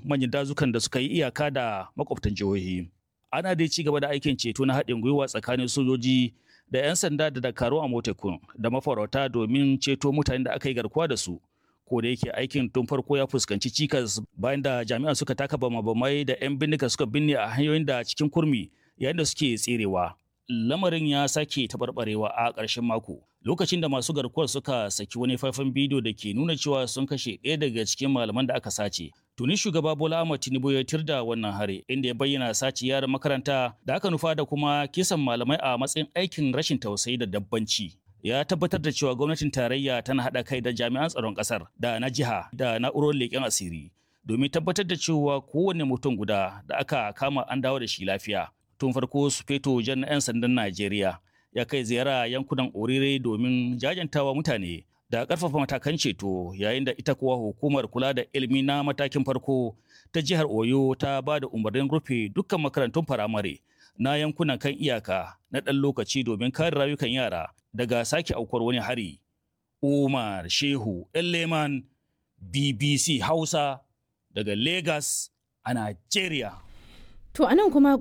manyan dazukan da suka yi iyaka da makwabtan jihohi. Ana dai ci gaba da aikin ceto na haɗin gwiwa tsakanin sojoji da 'yan sanda da dakaru a motekun da mafarauta domin ceto mutanen da aka yi garkuwa da su. Ko da yake aikin tun farko ya fuskanci cikas bayan da jami'an suka taka bama-bamai da 'yan bindiga suka binne a hanyoyin da cikin kurmi yayin da suke tserewa. Lamarin ya sake taɓarɓarewa a ƙarshen mako lokacin da masu garkuwar suka saki wani faifan bidiyo da ke nuna cewa sun kashe ɗaya daga cikin malaman da aka sace. Tuni shugaba Bola Ahmed Tinubu ya tirda wannan hari inda ya bayyana sace yaran makaranta da aka nufa da kuma kisan malamai a matsayin aikin rashin tausayi da dabbanci. Ya tabbatar da cewa gwamnatin tarayya tana haɗa kai da jami'an tsaron ƙasar da na jiha da na'urorin leƙen asiri domin tabbatar da cewa kowane mutum guda da aka kama an dawo da shi lafiya. Tun farko Sufeto Jan 'yan sandan Najeriya ya kai ziyara yankunan Orire domin jajantawa mutane da ƙarfafa matakan ceto yayin da ita kuwa hukumar kula da ilimi na matakin farko ta jihar Oyo ta ba da umarnin rufe dukkan makarantun firamare na yankunan kan iyaka na ɗan lokaci domin kare rayukan yara daga sake aukuwar wani hari. Umar Shehu Leman BBC Hausa daga Lagos a Najeriya. To anan kuma